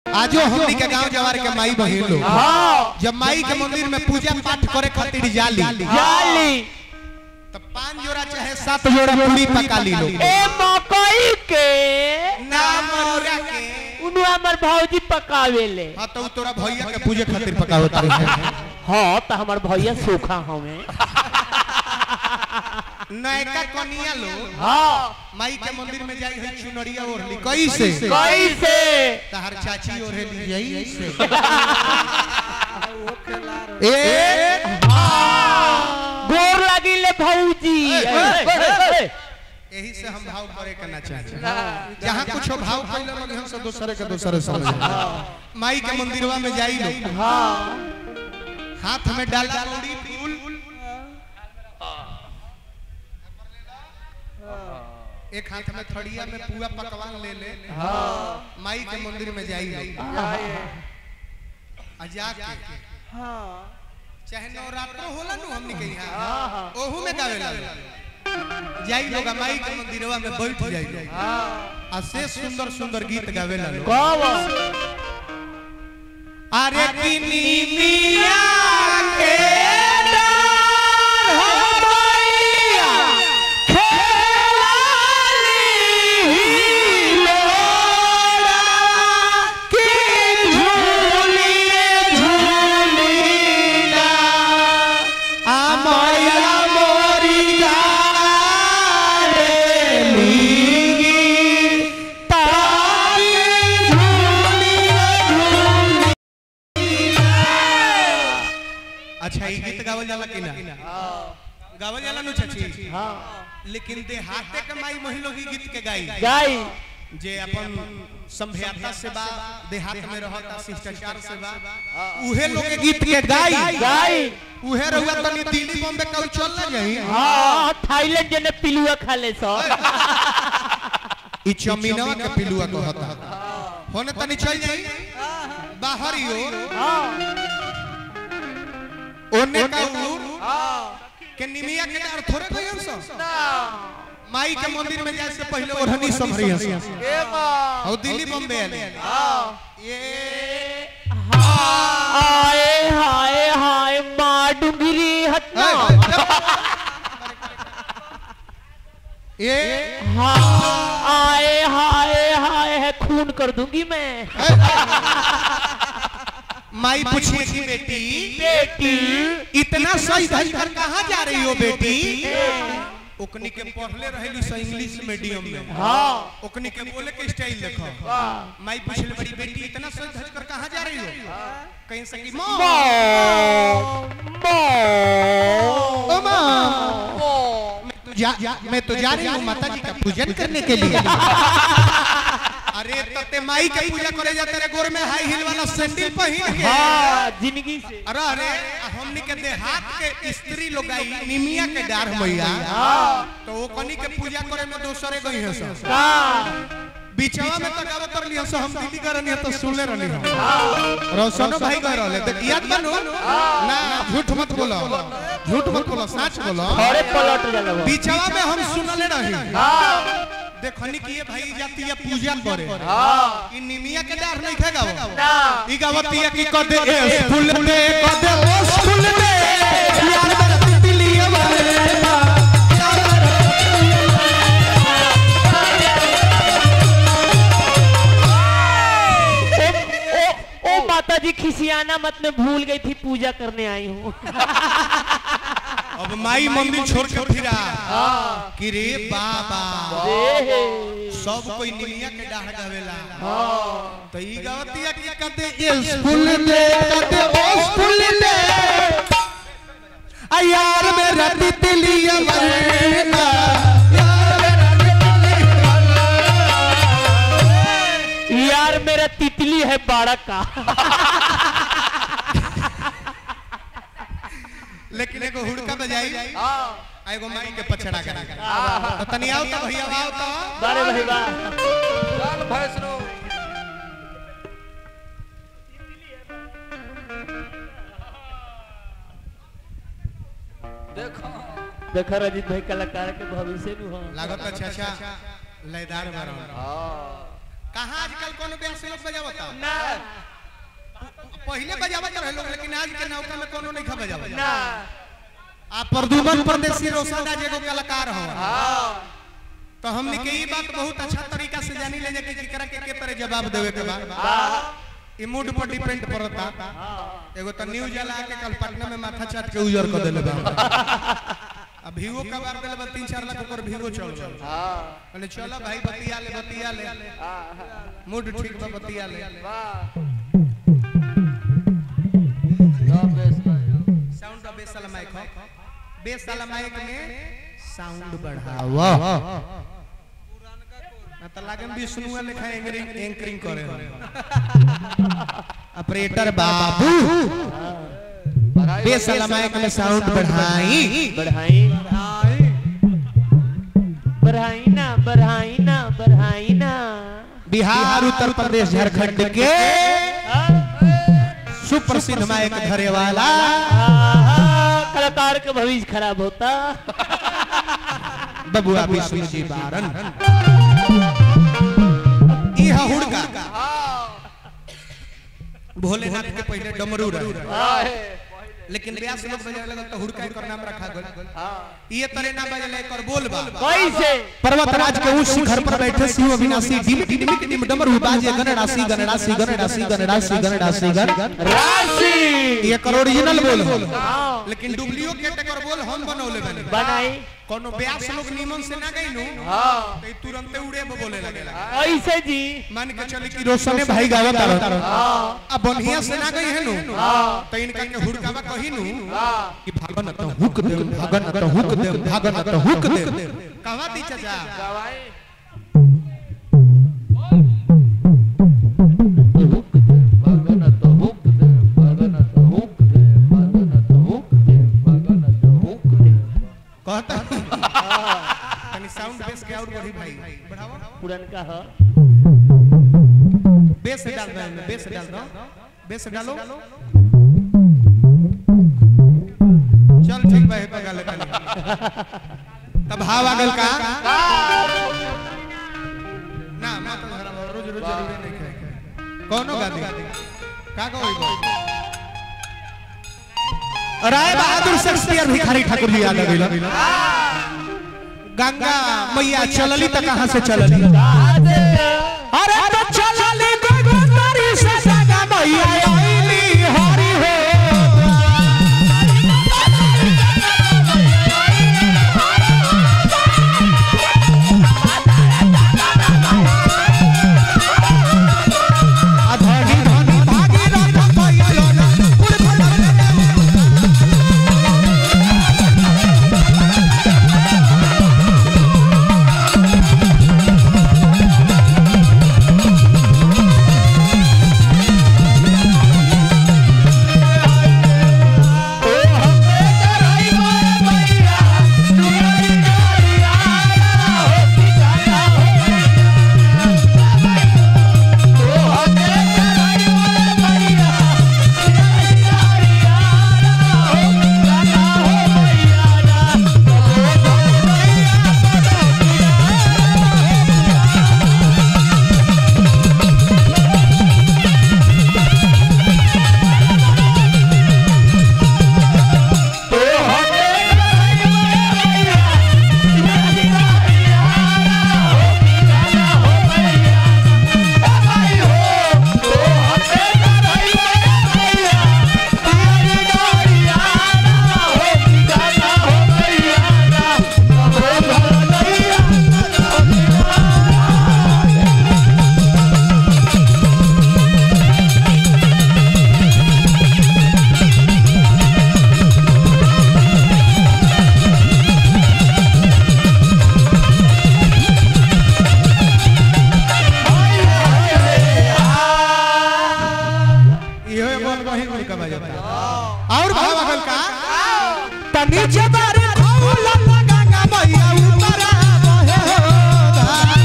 आजो हमनी के गांव जवार के माई बहिन लोग हाँ जब माई के मंदिर में पूजा पाठ करे खातिर जाली जाली तब पांच जोड़ा चाहे सात जोड़ा पूरी पका ली लोग ए मकई के ना मरुआ के उनु हमर भौजी पकावेले हाँ तो उ तोरा भैया के पूजे खातिर पकावत रहे हाँ तो हमर भैया सूखा हमें नयका कनिया लोग हाँ माई के मंदिर में जाई है चुनरिया ओढ़ली कैसे कैसे तहर चाची ओढ़ली जाई से ए गोर लगिले भौजी ए, ए, ए, ए, यही से हम भाव करे के ना चाहे जहाँ कुछ भाव कइले लगे हम सब दूसरे के दूसरे समझ माई के मंदिरवा में जाई लोग हाँ हाथ में डाला कौड़ी फूल एक हाथ में थड़िया में पुआ पकवान ले ले माई के मंदिर में जाई लोग आ जाके चाहे नवरात्र होला नु हमनी के यहाँ ओहू में गावे ला जाई लोग आ माई के मंदिरवा में बैठ जाई आ से सुंदर सुंदर गीत गावे ला लोग कब अरे किनी मिया के अच्छा ये गीत गावल जाला कि ना गावल जाला नु चाची हाँ लेकिन देहाते के माई महिलो ही गीत के गाई गाई जे अपन संभ्याता से बा देहात में रहता शिष्टाचार से बा उहे लोग के गीत के गाई गाई उहे रहुआ तनी दिल्ली बॉम्बे कल चल ना गई हाँ थाईलैंड जने पिलुआ खा ले सो ई चमीनवा के पिलुआ कहता होने तनी चल जाई बाहर ही हो ओने का उर के निमिया के डर थोड़े गयन सो माई के मंदिर में जाए से पहले ओढ़नी संभरी हंस और दिल्ली बॉम्बे आले ये आए हाय हाय माँ डुंगरी हटना ये हाँ आए हाय हाय है खून कर दूंगी मैं माई पूछिए कि बेटी बेटी इतना सही धज कर कहाँ जा रही हो बेटी ओकनी के पढ़ले रहेली स इंग्लिश मीडियम में हाँ ओकनी के बोले के स्टाइल देखो माई पूछले बड़ी बेटी इतना सही धज कर कहाँ जा रही हो कहीं से कि माँ ओ माँ मैं तो जा, जा, मैं तो जा रही हूँ माता जी का पूजन करने के लिए अरे तते माई के पूजा करे जाते रे गोर में हाई हिल वाला सैंडल पहन के हाँ जिंदगी से अरे अरे हमनी के देहात के स्त्री लोग आई निमिया के डार मैया तो वो कनी के पूजा करे में दोसरे गई है सब का बीचवा में तो गावत रहली हम हम दिल्ली करनी तो सुनले रहली हम रोशनो भाई कह रहले तो याद बनो ना झूठ मत बोलो झूठ मत बोलो सच बोलो थोड़े पलट जाला वो। बीचवा में हम सुनले रही देखनी कि ये भाई जाती है पूजा करे ई निमिया के डार नहीं खेगा वो ई गावत है कि कदे ए फूल दे कदे ओ फूल दे यार मेरा तितली वाले ओ, ओ, ओ माता जी खिसियाना मत में भूल गई थी पूजा करने आई हूँ अब माई मंदिर छोड़ के फिरा कि रे बाबा सब कोई निमिया के डाह गावेला तो ई गावतिया कि कदे ए फूल दे कदे ओ फूल दे आ यार मेरा तितली वाले यार मेरा तितली है बाड़ा का लेकिन एगो हुड़का बजाई आ एगो माई के पछड़ा करा तो तनी आओ तो भैया आओ तो बारे भाई बा देखो रजित भाई कलाकार के भविष्य नु हो लागत अच्छा अच्छा लयदार बरन कहाँ आजकल कोनो बैंक से लोग बजावता ना पहले बजावत रहे लोग लेकिन आज के नौका में कोनो नहीं खा बजावत ना आ प्रदुमन परदेसी रोशन राज एगो कलाकार हो तो हमने के ई बात बहुत अच्छा तरीका से जानी ले कि केकरा के के तरह जवाब देवे के बा ई मूड पर डिपेंड करता एगो तो न्यूज जला के कल पटना में माथा चाट के उजर कर देले बा अब भीगो का बार देले बा 3 4 लाख ऊपर भीगो चल चल कहले चलो भाई बतिया ले बतिया ले मूड ठीक बा बतिया ले साउंड का बेस वाला माइक हो बेस वाला माइक में साउंड बढ़ावा ना तो लागन विष्णु लिखा एंकरिंग एंकरिंग करे हो ऑपरेटर बाबू बेस वाला माइक में साउंड बढ़ाई बढ़ाई बढ़ाई ना बढ़ाई ना बढ़ाई ना बिहार उत्तर प्रदेश झारखंड के सुप्रसिद्ध माइक धरे वाला आहा, कलाकार का भविष्य खराब होता बबुआ विष्णु जी बारन ई हा हुड़का भोलेनाथ के पहले डमरू रहे लेकिन ब्यास लोग बजावे लगल तो हुड़का एकर नाम रखा गल ये तरे ना बजले एकर बोल बा कैसे पर्वतराज के उस शिखर पर बैठे शिव अविनाशी डिम डिम डिम डमरू बाजे गणराशि गणराशि गणराशि गणराशि गणराशि गण राशि ये कर ओरिजिनल बोल हो हाँ, लेकिन डुप्लीकेट एकर बोल हम बनौले बने बनाई कोनो ब्यास लोग नीमन से ना गइनु तो ई तुरंते उड़े ब बोले लगेला ऐसे जी मान के चली कि रोशने भाई गावत तारो अब बढ़िया से ना गई है नु तो इनका के हुड़कावा कही नु कि भागन त हुक दे भागन त हुक दे भागन त हुक दे कहवा दी चाचा कहता तनी साउंड बेस के और बढ़ी भाई बढ़ाओ पुरनका ह बेस डाल दो इनमें, बेस डाल दो बेस डालो चल ठीक बा हेपा गाले तनी तब हाव आ गल का ना मत धरा रोज रोज जरूरी नहीं है कौनो गा दे का कहई गो राय बहादुर शेक्सपियर भिखारी ठाकुर जी आ गइल गंगा मैया चलली त कहां से चलली अरे तो चलली गोगोतरी से गंगा मैया आईली हरि हो अधनी धनी भागी रथ भइलो ना पुर फटक इहो एगो वही वही का बजाता और भाव अगल का तनी जबर खौला गंगा मैया ऊपर बहे हो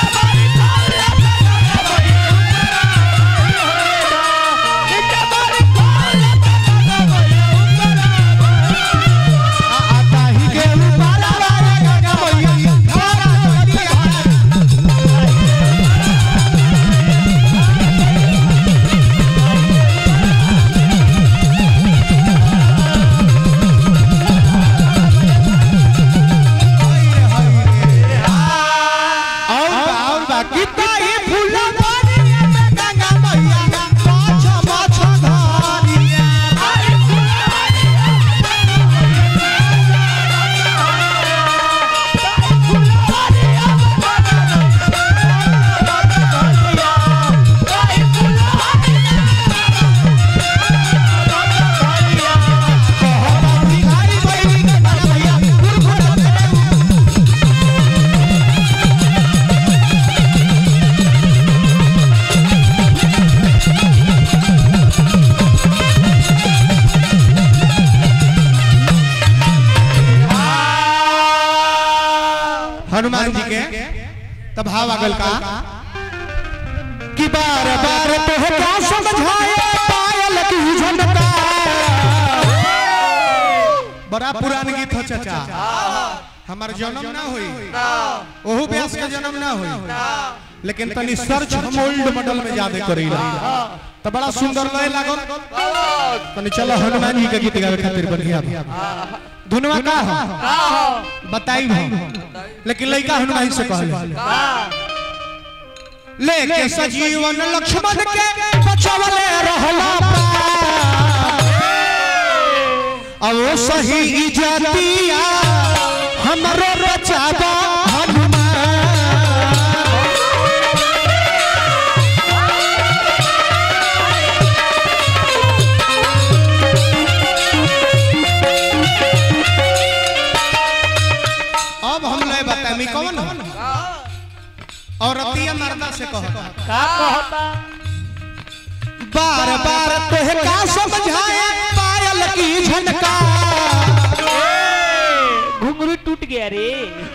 आता ही के ऊपर गंगा मैया धारा नदिया तब भाव आगल का कि बार बार तो है क्या समझाए पायल की झनका बड़ा पुरान गीत हो चाचा हमार जन्म ना होई ओहू व्यास का जन्म ना होई लेकिन तनी सर्च हम ओल्ड मॉडल में ज्यादा करीला तो बड़ा सुंदर लय लागल तनी चलो हनुमान जी के गीत गावे खातिर बढ़िया बा धुनवा का हो बताई हम लेकिन लइका हनुमान से कहले लेके सजीवन लक्ष्मण के बचवले रहला अब वो सही इजतिया हमरो बचावा हनुमान अब हम ले बतामी कौन हो और अतिया मर्दा से कहो का कहता बार बार तोहे का समझाए पायल की झनका घुंगरू टूट गया रे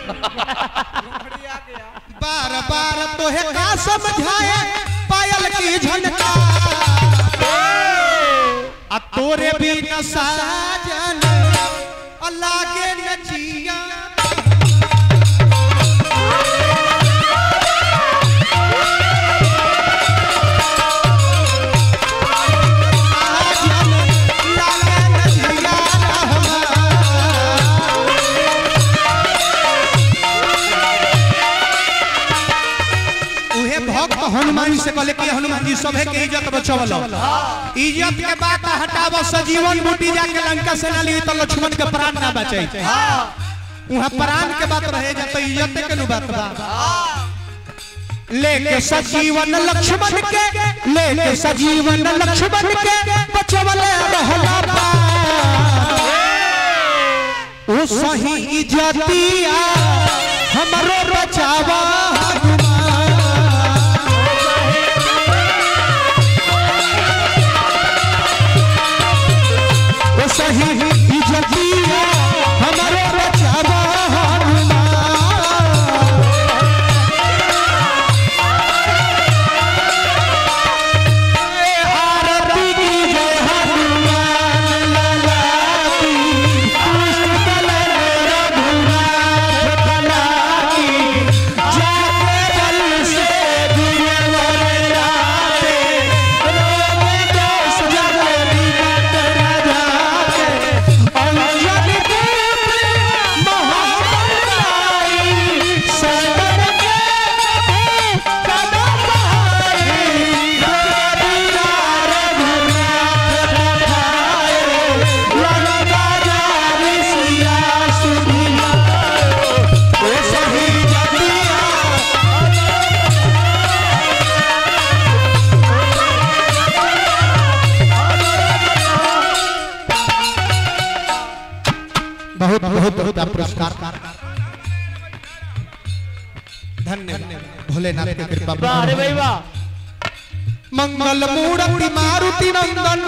बार बार तोहे का समझाए पायल की झनका आ तोरे भी न साजन लागे न जिया साजन लागे न जिया रहमान। उहे भक्त हनुमान जी से कहले कि हनुमान जी सभे के इज्जत बचवल इज्जत के बात हटाव सजीवन बूटी जाके लंका से ना ली तो लक्ष्मण के प्राण ना बचे वहां प्राण के बात रहे जा तो इज्जत के नु बात बा लेके सजीवन लक्ष्मण के लेके सजीवन लक्ष्मण के बचवल रहला बा ओ सही इज्जतिया हमरो बचावा हनुमान ओ सही इज्जतिया हमरो बचावा हनुमान आरती की जय हनुमान लाला की पुष्ट कलर रघुनाथ भला की जाके बल से गुरुवर लाते रोग दोष जग निकट न जाके अंजन पुत्र महाबलाई सदन के कदम आई रघुवीरा रघुनाथ पठाए लंका जारी सिया सुधिया ओ सही जतिया बहुत बहुत बहुत आप पुरस्कार धन्य भोलेनाथ की कृपा वाह रे भाई वाह मंगल मूर्ति मारुति नंदन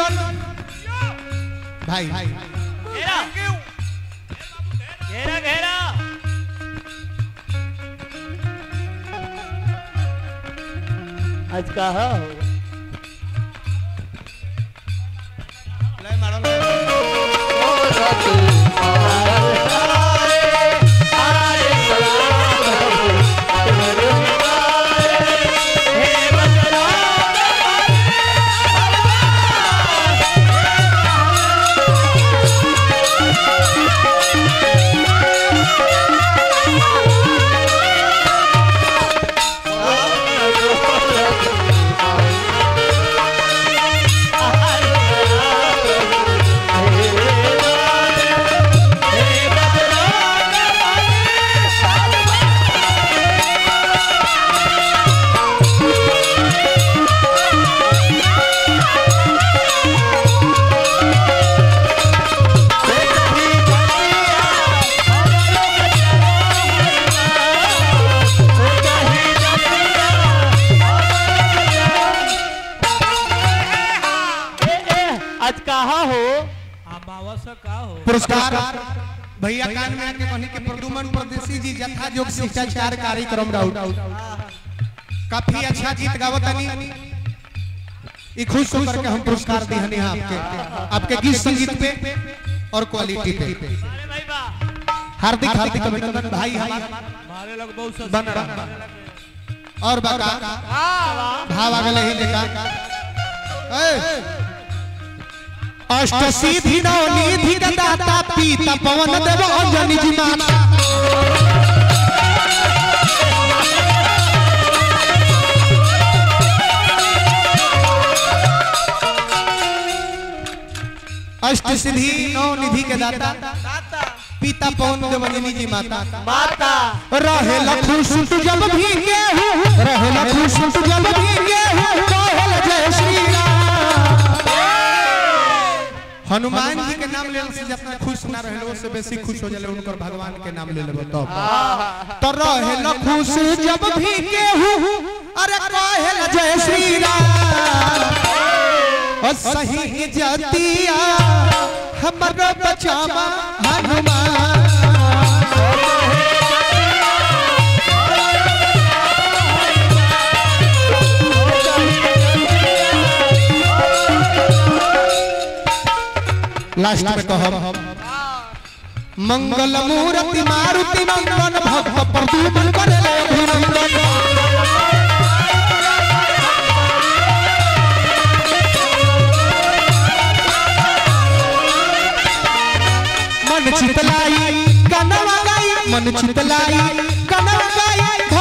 भाई घेरा घेरा घेरा आज कहा हो ए, ए, आज कहा हो पुरस्कार भैया कान में आके कहनी कि प्रदुमन परदेसी जी जथा जोग शिष्टाचार कार्यक्रम राउत काफी अच्छा गीत गावतनी ई खुश होकर के हम पुरस्कार दी हनी आपके आपके गीत संगीत पे और क्वालिटी पे अरे भाई वाह हार्दिक हार्दिक अभिनंदन भाई हमारे हमारे लोग बहुत बन रहा और बका भाव आ गए ही देखा ए! अष्ट सिद्धि नौ निधि दाता पीता पवन देव अंजनी जी माता अष्ट सिद्धि नौ निधि के दाता पिता पवन देव अंजनी जी माता माता रहे लखुश तू जब भी गेहूं रहे लखुश तू जब भी गेहूं कहल जय श्री राम हनुमान जी के नाम लेने से जितना खुश ना रहे उससे बेसी खुश हो जाले उनकर भगवान के नाम ले लेबो तब तो रहे लखुश जब भी गेहूं अरे कहल जय श्री राम और सही जतिया हमर बचावा हनुमान लास्ट में कहब मंगल मूर्ति मारुति नंदन भक्त प्रदूमन करे अभिनंदन मन चितलाई कनवा गाई मन चितलाई कनवा गाई